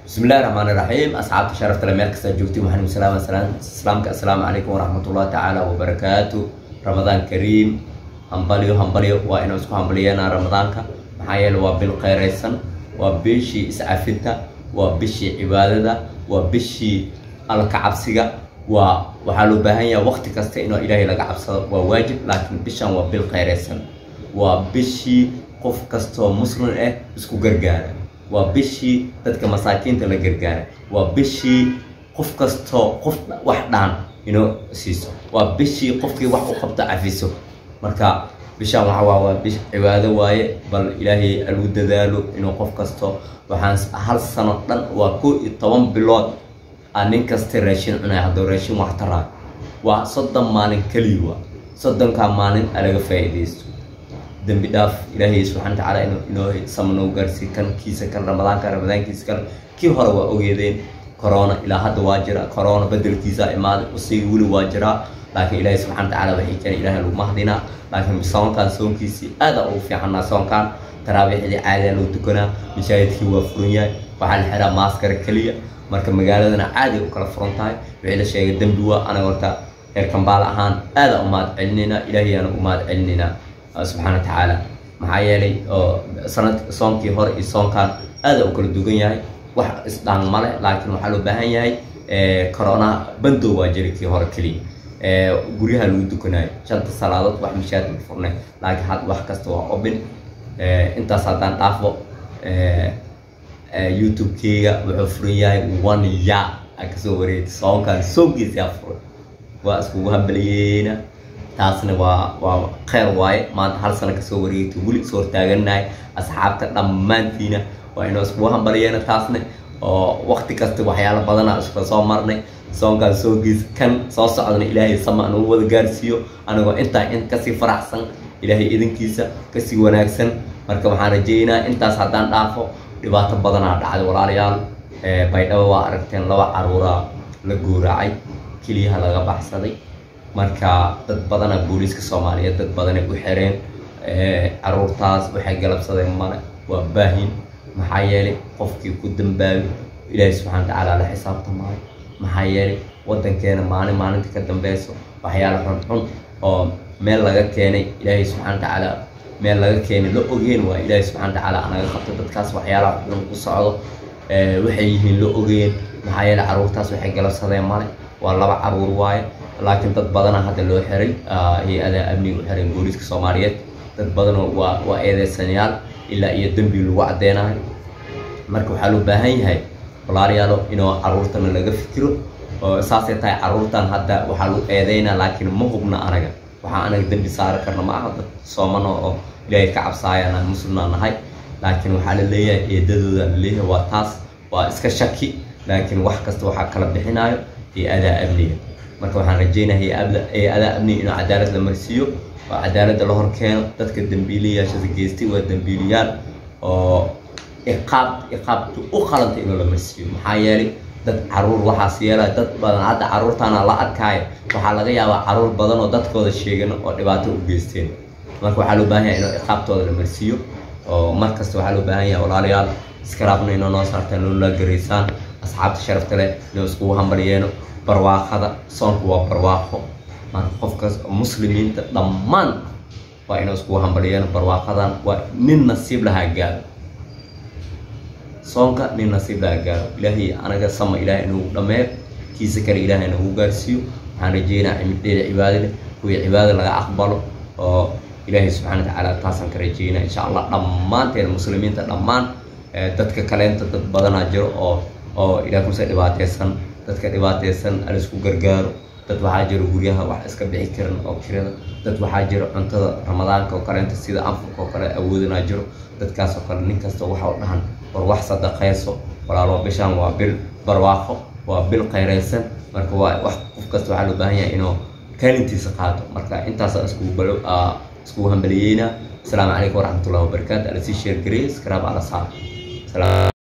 bismillahi raxmaani raxiim asxaabta sharafta le meel kasta joogtay waxaan salaama islaamka assalaamu calaykum waraxmatullahi tacaala wabarakaatu ramadaan kariim hambalyo hambalyo waa inuu isku hambalyeena ramadaanka maxaa yeele waa bil khayraysan waa bishii iscafinta waa bishii cibaadada waa bishii alka cabsiga waa waxaa loo baahan yahay waqti kasta inuu ilaahay laga cabsado waa waajib laakiin bishan waa bil khayraysan waa bishii qof kastoo muslim ah isku gargaara waa bishii dadka masaakiinta la gargaara waa bishii qof kastoo qof wax dhaan inoo siiso waa bishii qofkii wax u qabto cafiso marka bishaan waxa waa waa bish cibaado waaye bal ilaahay lagu dadaalo inuu qof kasto waxaan hal sano dhan waa koo iyo toban bilood aa nin kasta raashin cunay hadduu raashin wax taraa waa soddon maalin keliya waa soddonkaa maalin a laga faa'iidaysto dembi dhaaf ilaahay subxana watacaala inuu inoo sama noo gaarsiiy kan kiisa kan ramadaanka ramadaankiisa kan kii hore waa ogeedeen corona ilaa hadda waa jira corona bedelkiisa imaaday usiga weli waa jiraa laakiin ilaahay subxana watacaala waxay jira ilaahay lagu mahdinaa laakiin soonkan soonkiisii aada ugu fiicannaa soonkan taraabiixdii caadiya loo tukanaa mashaahidkii waa furan yahay waxaa la xiraa maaskara keliya marka magaaladana caadi u kala furan tahay wixii la sheegay dembi waa anaga horta reer kambaal ahaan aada u mahad celinaynaa ilaahayaana u mahad celinaynaa subxaana watacaala maxaa yeelay sanad soonkii hore iyo soonkan aada u kala dugan yahay wax isdhaan male laakiin waxaa loo baahan yahay corona bandow waa jira kii hore keliya guryaha lagu dukanayo shanta salaadood wax mashaakil furnay laakiin had wax kasta waa obin intaas haddaan dhaafo youtube-keyga wuxuu furan yahay one ya a kasoo wareegtay soonkan soonkiisa furan waa iskugu hambaliyeena taasna waa waa kheyr waaye maanta hal sano kasoo wareegtay weli is hortaaganahay asxaabta dhammaantiina waa inuu iskugu hambaliyeena taasna oo waqti kasta waxyaalo badana iskula soo marnay soonkaan soogiis kan soo socdana ilaahay sama nagu wada gaarsiiyo anigoo intaa in kasii faraxsan ilaahay idinkiisa kasii wanaagsan marka waxaan rajeynaa intaas haddaan dhaafo dhibaato badanaa dhacday walaalayaal baydhabo waa aragteen laba caruuraa la guuraacay keliyaha laga baxsaday marka dad badana booliiska soomaaliyeed dad badanay u xireen caruurtaas waxay galabsadeen male waa baahin maxaa yeelay qofkii ku dambaabi ilaahay subxana watacaala la xisaabtamaayo maxaa yeelay waddankeena maalin maalinta ka dambeyso waxyaala xunxun oo meel laga keenay ilaahay subxana watacaala meel laga keenay la ogeen waa ilaahay subxana watacaala anaga qabto dadkaas waxyaalaha xun ku socdo waxay yihiin la ogeen maxaa yeelay caruurtaas waxay galabsadeen male waa laba caruur waaye laakiin dad badana hadda loo xiray hay-ada amniga u xiray booliiska soomaaliyeed dad badanoo waa waa eedeysanayaal ilaa iyo dembi lagu caddeynayo marka waxaa loo baahan yahay walaalayaalo inuu caruurtana laga fikiro oo saasay tahay caruurtan hadda waxaa lagu eedeynaa laakiin ma hubna anaga waxaa anaga dembi saari karna ma aha dad soomano oo ilaahay ka cabsaayana muslimna nahay laakiin waxaa la leeyahay eedadooda la leeyahay waa taas waa iska shaki laakiin wax kasta waxaa kala bixinayo hay-adaa amniga marka waxaan rajeynaya hay-adaa amniga inuu cadaalad la marsiiyo oo cadaaladda la hor keeno dadka dambiilayaashada geystay waa dambiiliyaal oo iqaab iqaabtu u qalantay inuu la marsiiyo maxaa yeelay dad caruur waxaas yeelaya dad badan hadda caruurtaana la arkaayo waxaa laga yaabaa caruur badan oo dadkooda sheegan oo dhibaato u geysteen marka waxaa loo baahan yahay inuu iqaabtooda la marsiiyo oo mar kasta waxaa loo baahan yahay walaalayaal iskaraabna inoo noo saartaan loola garaysaan asxaabta sharafta leh inuu iskugu hambalyeeno barwaaqada soonku waa barwaaqo marka qofkas muslimiinta dhammaan waa inuu iskugu hambalyeeno barwaaqadan waa nin nasiib lahaa gaaro soonka nin nasiib lahaa gaaro ilaahay anaga sama ilaahay inagu dhameeyo kiisa kale ilaahay nagu gaarsiiyo waxaan rajeynaa cimidheeda cibaado leh kuwii cibaado laga aqbalo oo ilaahay subxana watacaala taasaan ka rajeynaa insha allah dhammaanteen muslimiinta dhammaan dadka kaleenta dad badanaa jiro oo oo ilaah kuse dhibaateysan dadka dhibaateysan alisku gargaaro dad waxaa jiro guryaha wax iska bixi karan oo kirada dad waxaa jiro cuntada ramadaanka oo kaleenta sida anfurka oo kale awoodanaa jiro dadkaas oo kale nin kasta waxa u dhahan war wax sadaqayso walaalo bishaan waa bil barwaaqo waa bil khayraysan marka waa wax qof kasta waxaa loo baahan yahay inuu kaalintiisa qaato marka intaasa iskugu balo iskugu hambaliyeynaa asalaamu calaykum waraxmatullahi wabarakaatu ala sii sheergareey iskaraab ala saar